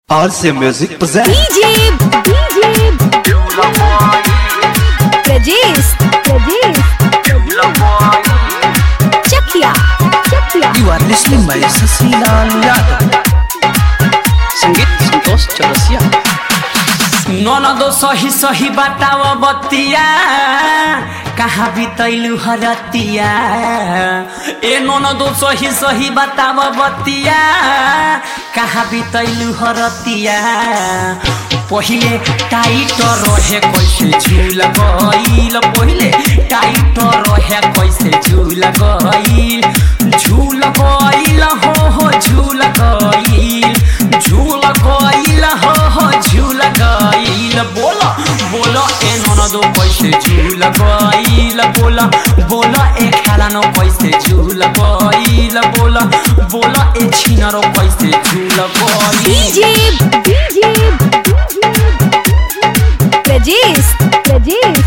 RC Music presents DJ, DJ, Rajesh, Rajesh, Chakia, Chakia. You are listening by Sasilal Yadav. संगीत संतोष चौरसिया ननदो सही सही बताव बतिया कहाँ बितैलु हरतिया ए ननदो सही सही बताव बतिया कहाँ बितैलु हरतिया पहिले टाइट रहे कैसे झूल गईल पहिले टाइट रहे कैसे झूल गईल झूल गईल हो हो झूल गईल झूल गईल हो हो झूल गईल बोल बोल ए ननदो कैसे झूल गईल बोल बोल ए खेलानो कैसे झूल गईल बोल बोल ए छिनरो कैसे झूल गईल DJ, DJ, Rajesh, Rajesh,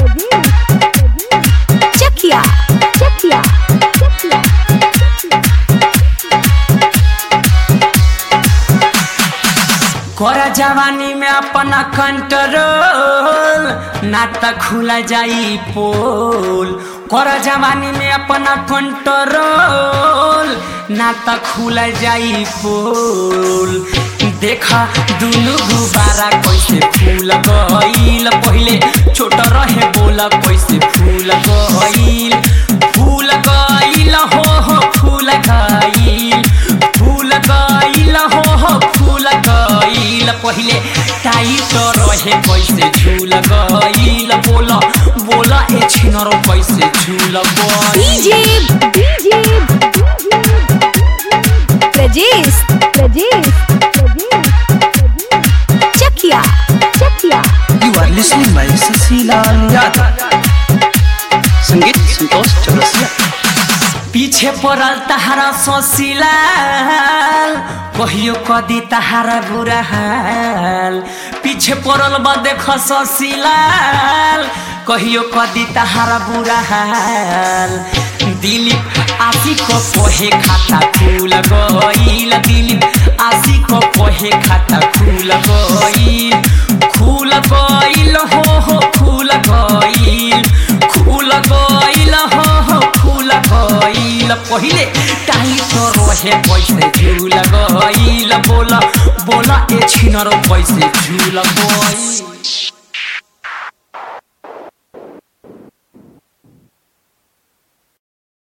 Chakia, Chakia, Chakia. कर जवानी में अपना कंट्रोल ना त खुला जाई पोल कर जवानी में अपना कंट्रोल ना त खुला जाई पोल देखा दुनु गुबारा कैसे फूल गईल पहिले छोट रहे बोला कैसे फूल गईल फूल गईल हो हो फूल गईल फूल गईल हो हो फूल गईल पहिले टाइट रहे कैसे झूल गईल बोल बोल ए छिनरो कैसे झूल गईल DJ, DJ, Rajesh, Rajesh, Chakia, Chakia. You are listening by Sasilal Yadav. संगीत संतोष चौरसिया पीछे पड़ल तहारा सोसिलाल कहियो कदी तहारा बुरा हाल पीछे पड़ल बा देख सोसिलाल कहियो कदी तहारा बुरा हाल दिलीप आशी को पोहे खाता फूल गईल दिलीप आशी को पोहे खाता फूल गईल फूल गईल हो हो फूल गईल फूल गईल हो हो फूल गईल पहिले टाइट रहे पैसे झूल गईल बोल बोल ए छिनरो पैसे झूल गईल